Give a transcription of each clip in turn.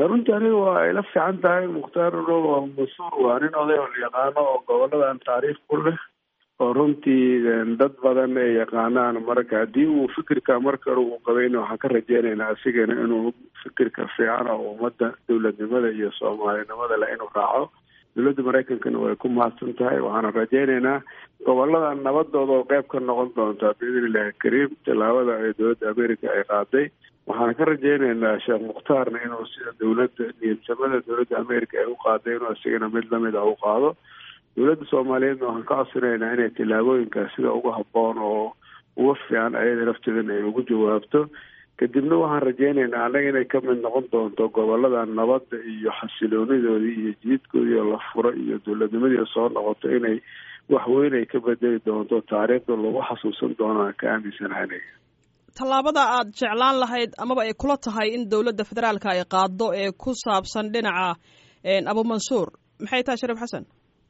runtii aniga waa ila fiican tahay mukhtaar robo mansuur waa nin oday oo la yaqaano oo goboladan taariikh ku leh oo runtii dad badan ay yaqaanaan marka haddii uu fikirka marka hore uu qabayna waxaan ka rajeynaynaa asigana inuu fikirka fiican oo ummadda dowladnimada iyo soomaalinimada leh inuu raaco dowladda maraykankana way ku mahadsan tahay waxaana rajeynaynaa gobolada nabadooda oo qeyb ka noqon doonta biidn illahi kariim tallaabada ee dowladda america ay qaaday waxaan ka rajeynaynaa sheekh mukhtaarna inuu sida dowladda niyadsamada dowladda america ay u qaaday inuu asigana mid lamid a u qaado dowladda soomaaliyeedna waxaan ka codsanaynaa inay tillaabooyinkaas sida uga habboon oo uga fiican ayada lafteedana ay ugu jawaabto kadibna waxaan rajeynaynaa annaga inay ka mid noqon doonto gobolada nabadda iyo xasiloonidoodii iyo jididkoodii oo la furo iyo dowladnimadii soo noqoto inay wax weyn ay ka bedeli doonto taariikhda lagu xasuusan doonaan ka aaminsanahay aniga tallaabada aad jeclaan lahayd amaba ay kula tahay in dowladda federaalka ay qaado ee ku saabsan dhinaca abumansuur maxay tahay shariif xasan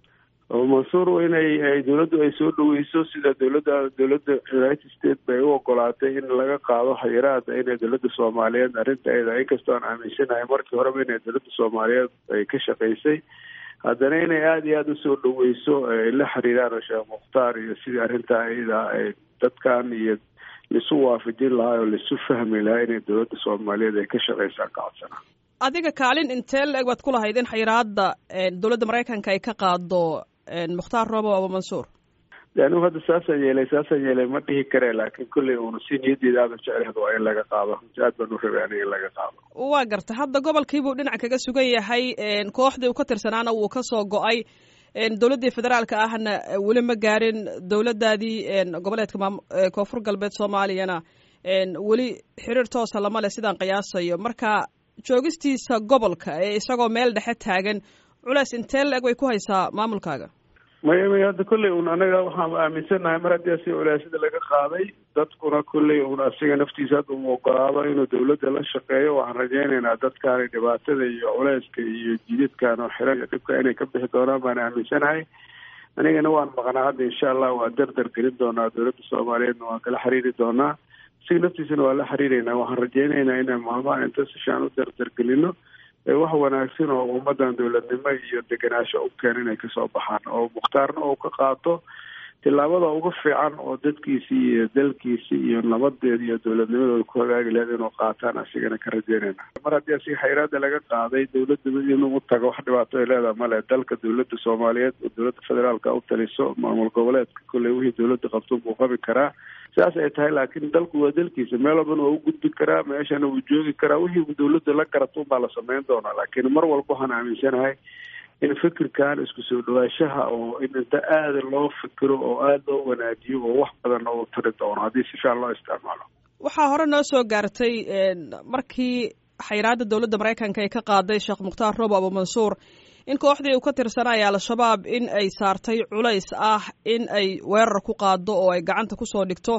mansuur inay dowladdu ay soo dhaweyso sida dowladda dowladda united states bay u ogolaatay in laga qaado xayiraada inay dowladda soomaaliyeed arrintaeda inkastoo aan aaminsanahay markii horeba inay dowladda soomaaliyeed ay ka shaqaysay haddana inay aada iyo aada usoo dhaweyso ay la xiriiraan sheekh mukhtaar iyo sidii arrintaa iyada ay dadkan iyo laisu waafajin lahaa oo laisu fahmi lahaa inay dowladda soomaaliyeed ay ka shaqaysaan ka codsanaa adiga kaalin intee la-eg baad ku lahayd in xayiraada dowladda maraykanka ay ka qaado mukhtaar robo abumansuur anigu hadda saasaan yeelay saasaan yeelay ma dhihi kare laakiin kolley uuna si niyaddeeda aadan jeclehd waa in laga qaado runti aad baan u rabay aniga in laga qaado waa garta hadda gobolkiibuu dhinac kaga sugan yahay kooxdii uu ka tirsanaana wuu ka soo go-ay dowladdii federaalka ahna weli ma gaarin dowladdaadii goboleedka maam koonfur galbeed soomaaliyana weli xiriir toosa lama leh sidaan qiyaasayo marka joogistiisa gobolka ee isagoo meel dhexe taagan culeys intee la-eg way ku haysaa maamulkaaga maya maya hadda kolley un anaga waxaan aaminsannahay mar haddii asi culeysyada laga qaaday dadkuna kolley un asiga naftiisa hadda uu ogolaado inuu dowladda la shaqeeyo waxaan rajeynaynaa dadkaani dhibaatada iyo culeyska iyo jidadkan oo xiran iyo dhibka inay ka bixi doonaan baan aaminsanahay anigana waan maqnaa hadda insha allah waa dardar gelin doonaa dowladda soomaaliyeedna waan kala xiriiri doonaa asiga naftiisana waa la xiriireynaa waxaan rajeynaynaa inaan maalmaha inta sishaan u dardar gelino wax wanaagsan oo ummadan dowladnimo iyo degenaansho u keena inay kasoo baxaan oo mukhtaarna uu ka qaato tillaabada uga fiican oo dadkiisii iyo dalkiisi iyo nabadeeda iyo dowladnimadooda ku hagaagi lahayd inuu qaataan asigana ka rajeynayna mar haddii asiga xayraada laga qaaday dowladda inuu u tago wax dhibaato ay leedaha male dalka dowladda soomaaliyeed oo dowladda federaalka u taliso maamul goboleedka kolley wixii dowladda qabto buu qabi karaa sidaas ay tahay laakiin dalku waa dalkiisa meel walbana waa u gudbi karaa meeshana wuu joogi karaa wixii dowladda la garato baa la sameyn doonaa laakiin mar walba waxaan aaminsanahay in fikirkan isku soo dhawaashaha oo in inta aada loo fikiro oo aada loo wanaajiyo oo wax badan oo tari doono haddii si fiican loo isticmaalo waxaa hore noo soo gaartay markii xayiraada dowladda maraykanka ay ka qaaday sheekh mukhtaar robo abumansuur in kooxdii uu ka tirsanaya al-shabaab in ay saartay culays ah in ay weerar ku qaado oo ay gacanta kusoo dhigto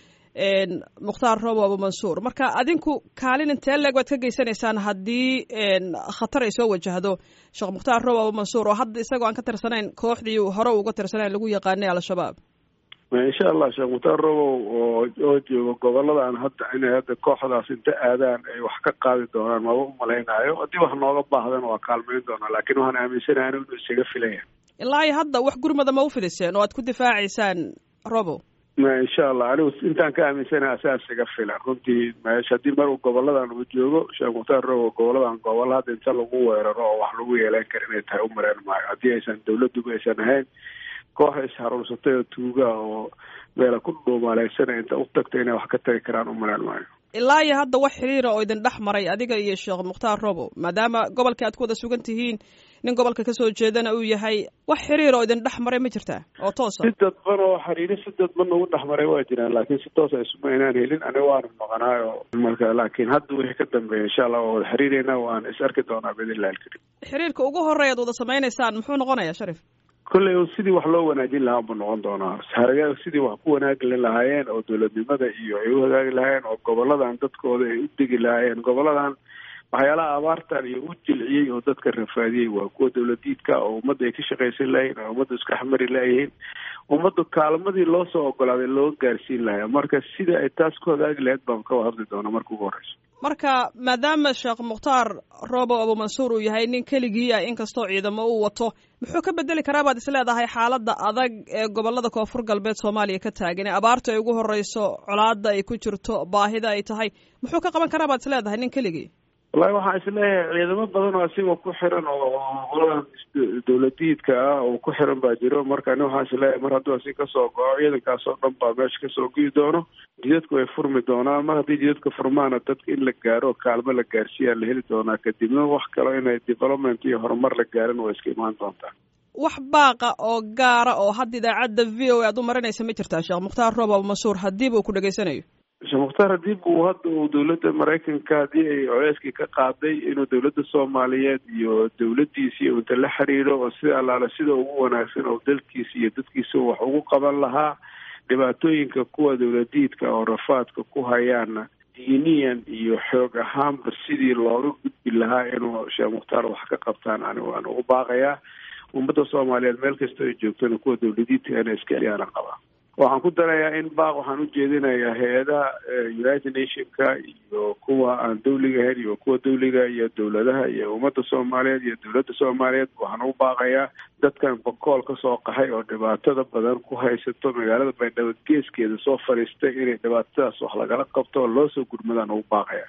mukhtaar robo abumansuur marka adinku kaalin intee leeg baad ka geysanaysaan haddii khatar ay soo wajahdo sheekh mukhtaar robo abumansuur oo hadda isagoo aan ka tirsanayn kooxdii hore uga tirsanayn lagu yaqaanay al-shabaab insha allah sheekh mukhtaar robow oo oo joogo goboladan hadda inay hadda kooxdaas inta aadaan ay wax ka qaadi doonaan maba umalaynaayo haddii wax nooga baahdan waa kaalmayn doonaa laakiin waxaan aaminsanahay inuu isaga filaya ilaa iyo hadda wax gurmada ma u fidiseen oo aad ku difaacaysaan robo ma insha allah anigu intaan ka aaminsanaha asaas iga filan runtii meesha haddii mar uu goboladan uu joogo sheekh mukhtaar robow goboladan gobol hadda inta lagu weeraro oo wax lagu yeelan kara inay tahay u mareen maayo haddii aysan dowladduba aysan ahayn koox isharuursatay oo tuuga oo meela ku dhuumaaleysanay inta u tagta inay wax ka tagi karaan u maleen maayo ilaa iyo hadda wax xiriira oo idin dhex maray adiga iyo sheekh mukhtaar robo maadaama gobolka aad ku wada sugan tihiin nin gobolka kasoo jeedana uu yahay wax xiriir oo idin dhex maray ma jirtaa oo toosa si dadban oo xiriiri si dadban ugu dhex maray waa jiraan laakiin si toosa isuma inaan helin aniga waana maqnaayo marka laakiin hadda wixii ka dambeeya insha allah waa wada xiriireynaa waan is arki doonaa biidnillahi alkarim xiriirka ugu horeya ad wada samaynaysaan muxuu noqonayaa sharif kolley sidii wax loo wanaajin lahaa buu noqon doonaa harayaga sidii wax ku wanaagi lahaayeen oo dowladnimada iyo ay u hagaagi lahaayeen oo goboladan dadkooda ay u degi lahaayeen goboladan waxyaalaha abaartan iyo u jilciyey oo dadka rafaadiyey waa kuwa dowladiidka oo ummadda ay ka shaqaysan lahayn oo ummadda iska xamari layihiin ummadda kaalmadii loo soo ogolaaday loo gaarsiin lahaa marka sida ay taas ku hagaagi lahayd baan ka hadli doonaa marka ugu horeyso marka maadaama sheekh mukhtaar robo abumansuur uu yahay nin keligii ah inkastoo ciidamo uu wato muxuu ka bedeli karaa baad isleedahay xaaladda adag ee gobolada koonfur galbeed soomaaliya ka taagan ee abaarta ay ugu horeyso colaada ay ku jirto baahida ay tahay muxuu ka qaban karaa baad isleedahay nin keligii wallahi waxaan isleeyahay ciidamo badan oo asiga ku xiran oo qoladan dawladiidka ah oo ku xiran baa jiro marka ani waxaan isleeyahay mar hadduu asi kasoo go-o ciidankaas oo dhan baa meesha kasoo gii doono jidadku way furmi doonaan mar haddii jidadka furmaana dadka in la gaaro oo kaalmo la gaarsiiyaa la heli doonaa kadibna wax kalo inay development iyo horumar la gaarin way iska imaan doontaa wax baaqa oo gaara oo hadda idaacadda v o a aad u marinaysa ma jirtaa sheekh mukhtaar roob abumansuur hadiiba uu ku dhegaysanayo sheekh mukhtaar hadii buu hadda uu dawladda maraykanka haddii ay culeyskii ka qaaday inuu dawladda soomaaliyeed iyo dawladdiisa iyo inta la xiriiro oo sida allaale sida ugu wanaagsan oo dalkiisa iyo dadkiisa wax ugu qaban lahaa dhibaatooyinka kuwa dawladiidka oo rafaadka ku hayaana diiniyan iyo xoog ahaanba sidii looga gudbi lahaa inuu sheekh mukhtaar wax ka qabtaan ani waan ugu baaqayaa ummadda soomaaliyeed meel kasta ay joogtana kuwa dawladiidka inay iska ayaana qabaa waxaan ku darayaa in baaq waxaan ujeedinayaa hay-adaha united nationka iyo kuwa aan dawliga ahayn iyo kuwa dawliga iyo dawladaha iyo ummadda soomaaliyeed iyo dawladda soomaaliyeed waxaan ugu baaqayaa dadkan bakool kasoo qaxay oo dhibaatada badan ku haysato magaalada baydhabo geeskeeda soo fadhiistay inay dhibaatadaas wax lagala qabto oo loo soo gurmadaan ugu baaqaya